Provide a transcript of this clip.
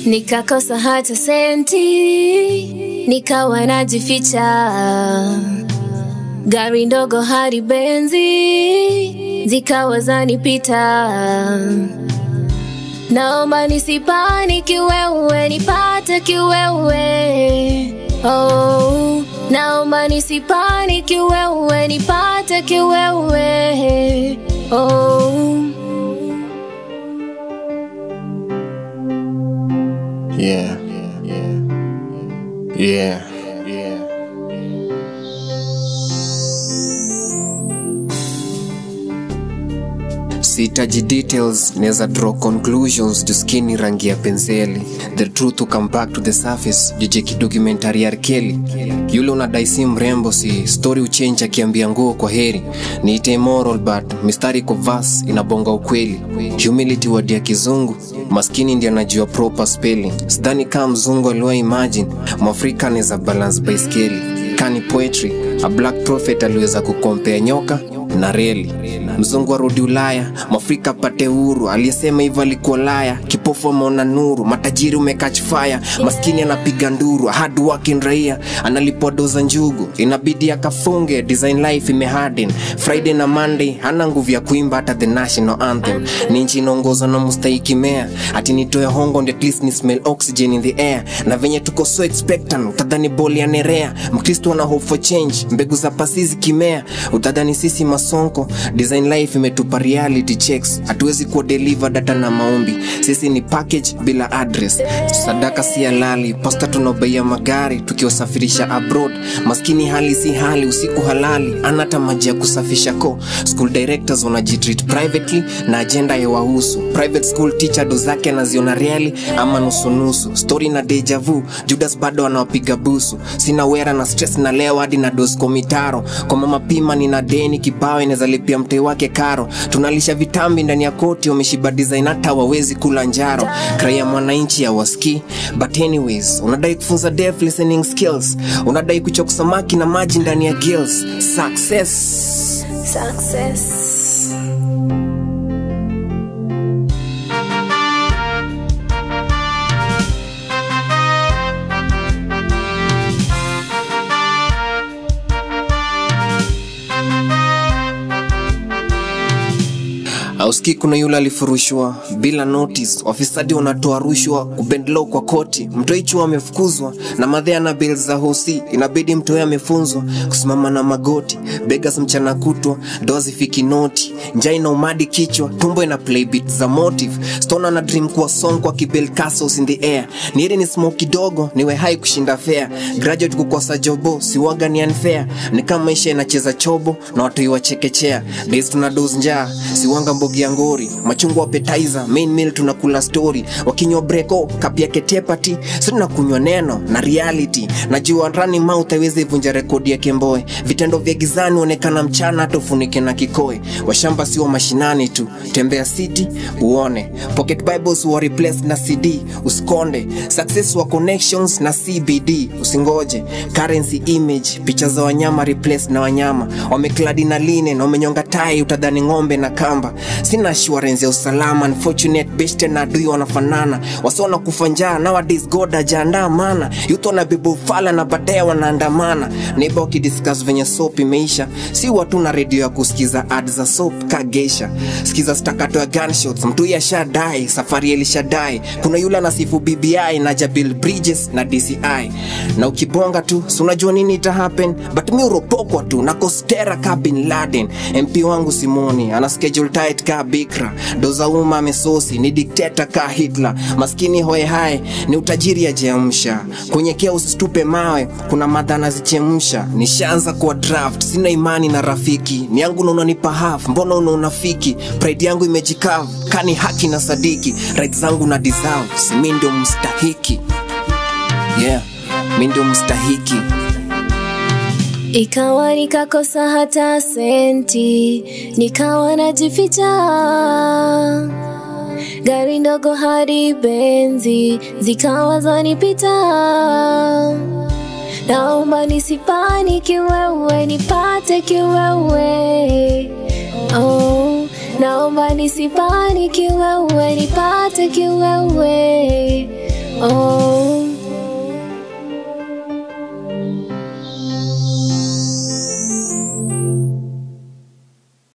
nikakosa hata senti, nikawa najificha, gari ndogo hadi benzi zikawa zanipita. Naomba nisipani kiwewe, nipate kiwewe. Oh, naomba nisipani kiwewe, nipate kiwewe. Oh. Yeah. Yeah. Yeah. sihitaji details naweza draw conclusions juskini rangi ya penseli the truth will come back to the surface juje kidocumentary ya arkeli yule unadai si mrembo si story uchange akiambia nguo kwa heri niite moral but mistari kwa vas inabonga ukweli humility wadi ya kizungu maskini ndi anajua proper spelling sidhani kama mzungu aliwa imagine mwafrika anaweza balance baiskeli kani poetry a black prophet aliweza kukompea nyoka na reli mzungu arudi ulaya mwafrika apate uhuru aliyesema hivyo alikuwa laya kipofu ameona nuru matajiri umekach fire maskini anapiga nduru hard working raia analipwa doza njugu inabidi akafunge design life imeharden friday na monday hana nguvu ya kuimba hata the national anthem ni nchi inaongozwa na mustahiki mea ati nitoe hongo ndi at least ni smell oxygen in the air na venye tuko so expectant utadhani boli ya nerea mkristo ana hope for change mbegu za pasizi kimea utadhani sisi masonko design life imetupa reality checks hatuwezi kuwa deliver data na maombi sisi ni package bila address sadaka si halali pasta tunaobeia magari tukiwasafirisha abroad maskini hali si hali usiku halali anata maji ya kusafisha ko school directors wanajitreat privately na agenda ya wahusu private school teacher do zake anaziona reali ama nusunusu story na deja vu judas bado anawapiga busu sina wera na stress na leo hadi na dosko mitaro kwa mama pima nina deni kibao inaweza lipia mtei wake karo tunalisha vitambi ndani ya koti wameshiba design hata wawezi kula njaro kraia mwananchi ya waski but anyways unadai kufunza deaf listening skills unadai kuchok samaki na maji ndani ya gills success Success. auski kuna yule alifurushwa bila notice wafisadi wanatoa rushwa kubendlo kwa koti mtoichua amefukuzwa na madhea na bil za hosi inabidi mtoe amefunzwa kusimama na magoti begas mchana kutwa doa zifiki noti njai na umadi kichwa tumbo ina playbit za motive stona na dream kuwa song kwa kibel castles in the air niiri ni smoke kidogo niwe hai kushinda fair graduate kukosa jobo siwaga ni unfair ni kama maisha inacheza chobo na watoi wachekechea days tuna dos njaa siwanga mbogi ya ngori machungwa appetizer main meal tunakula story wakinywa breko kapia ketepati si tunakunywa neno na reality najua running mouth haiwezi vunja rekodi ya kemboe vitendo vya gizani onekana mchana hata ufunike na kikoe washamba sio mashinani tu tembea city uone pocket bibles wa replace na cd usikonde success wa connections na cbd usingoje currency image picha za wanyama replace na wanyama wamekladi na line na wamenyonga tai utadhani ng'ombe na kamba sina assurance ya usalama unfortunate beste na adui wanafanana wasiona kufa njaa nowadays god ajaandaa mana youth wana bebo fala na baadaye wanaandamana neiba wakidiscuss venye soap imeisha si watu na redio ya kusikiza ad za soap kagesha sikiza stakato ya gunshots mtu huyu ashadai safari elishadai kuna yule anasifu bbi na jabil bridges na dci na ukibonga tu si unajua nini ita happen but mi uropokwa tu na kostera ka bin laden mp wangu simoni ana schedule tight ka bikra doza umma amesosi ni dikteta ka hitler maskini hoe hai ni utajiri ajeamsha kunyekea usitupe mawe kuna madha nazichemsha nishaanza kwa draft sina imani na rafiki ni yangu na unanipa half mbona una unafiki pride yangu imejikavu kani haki na sadiki right zangu na deserve si mi ndio mstahiki yeah mi ndio mstahiki Ikawa nikakosa hata senti, nikawa najificha, gari ndogo hadi benzi zikawa zanipita. Naomba nisipani kiwewe, nipate kiwewe. Oh, naomba nisipani kiwewe, nipate kiwewe. oh.